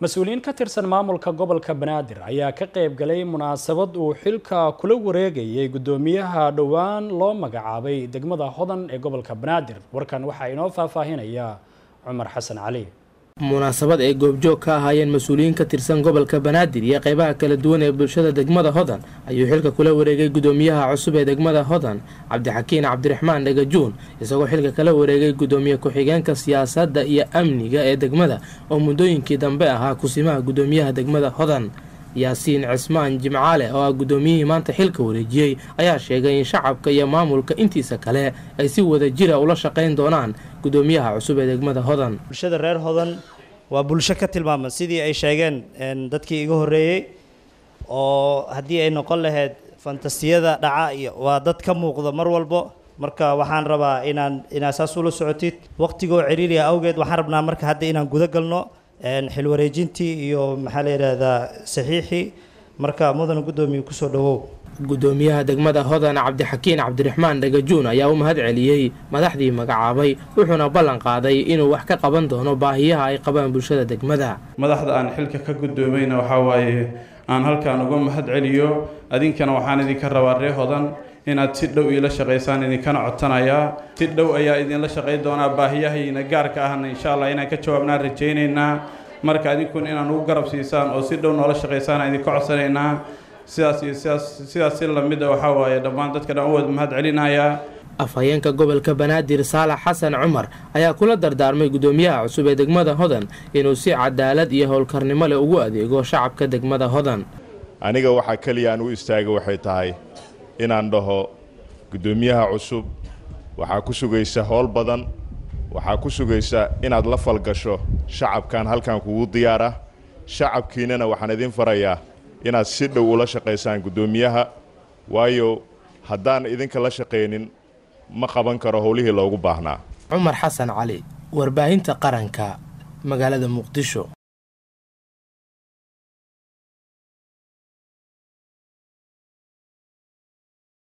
mas-uuliyiin ka tirsan maamulka gobolka banaadir ayaa ka qayb galay munaasabad uu xilka kula wareegayay guddoomiyaha dhowaan loo magacaabay degmada hodan ee gobolka banaadir warkan waxaa inoo faahfaahinaya cumar xasan cali munaasabad ay goobjoog ka ahaayeen mas-uuliyiin ka tirsan gobolka banaadir iyo qeybaha kala duwan ee bulshada degmada hodan ayuu xilka kula wareegay guddoomiyaha cusub ee degmada hodan cabdixakiin cabdiraxmaan dhagajuun isagoo xilka kala wareegay guddoomiye ku-xigeenka siyaasadda iyo amniga ee degmada oo muddooyinkii dambe ahaa kusimaha guddoomiyaha degmada hodan yaasiin cismaan jimcaale oo ah guddoomiyihii maanta xilka wareejiyey ayaa sheegay in shacabka iyo maamulka intiisa kale ay si wada jira ula shaqayn doonaan guddoomiyaha cusub ee degmada hodan bulshada reer hodan waa bulsho ka tilmaaman sidii ay sheegeen dadkii iga horreeyey oo haddii ay noqon lahayd fantastiyada dhaca iyo waa dad ka muuqda mar walbo marka waxaan rabaa inaan inaad saas ula socotid waqtigoo ciriiriya awgeed waxaan rabnaa marka hadda inaan guda galno xil wareejintii iyo maxaa la yidhaahdaa saxiixii marka mudana guddoomiye kusoo dhawow guddoomiyaha degmada hodan cabdixakiin cabdiraxmaan dhagajuun ayaa u mahad celiyey madaxdii magacaabay wuxuuna ballan qaaday inuu wax ka qaban doono baahiyaha ay qabaan bulshada degmada madaxda aan xilka ka guddoomayna waxaa waaye aan halkaan uga mahad celiyo adinkana waxaan idinka rabaa ree hodan inaad si dhow iila shaqaysaan idinkana codsanayaa si dhow ayaa idinla shaqayn doonaa baahiyahayna gaarka ahna insha allah inaan ka jawaabnaan rajaynaynaa marka adinkuna inaan ugu garab siisaan oo si dhow noola shaqaysaan idinka codsanaynaa sidaas iyo sidaas sidaas si lamid a waxaa waaye dhammaan dadka dhan u wada mahad celinayaa afhayeenka gobolka banaadir saalax xasan cumar ayaa kula dardaarmay guddoomiyaha cusub ee degmada hodan inuu si cadaalad iyo howlkarnimo leh ugu adeego shacabka degmada hodan aniga waxaa keliya aan u istaaga waxay tahay inaan dhaho guddoomiyaha cusub waxaa ku sugaysa howl badan waxaa ku sugaysa inaad la falgasho shacabkan halkan kugu diyaara shacabkiinnana waxaan idin farayaa inaad si dhow ula shaqaysaan guddoomiyaha waayo haddaan idinka la shaqaynin ma qaban karo howlihii loogu baahnaa cumar xasan cali warbaahinta qaranka magaalada muqdisho